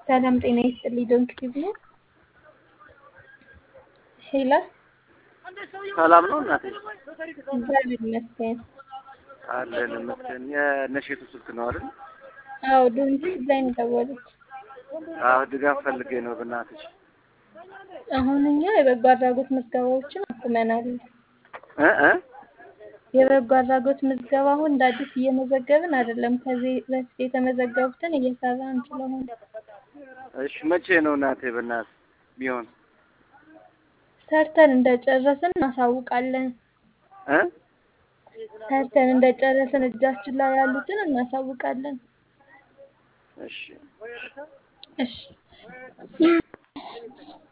ሰላም ጤና ይስጥልኝ። ዶንክ ቲቪ ነው። ሄላ ሰላም ነው እናቴ? እግዚአብሔር ይመስገን። አለን ይመስገን። የነሼቱ ስልክ ነው አይደል? አዎ ዶንክ ቲቪ ላይ ነው የደወሉት። አዎ ድጋፍ ፈልጌ ነው በእናትሽ። አሁን እኛ የበጎ አድራጎት ምዝገባዎችን አቁመናል። እ እ የበጎ አድራጎት ምዝገባ አሁን እንደ አዲስ እየመዘገብን አይደለም። ከዚህ በፊት የተመዘገቡትን እየሰራን ስለሆነ እሺ መቼ ነው እናቴ በእናትህ ቢሆን ሰርተን እንደጨረስን እናሳውቃለን። እ ሰርተን እንደጨረስን እጃችን ላይ ያሉትን እናሳውቃለን። እሺ እሺ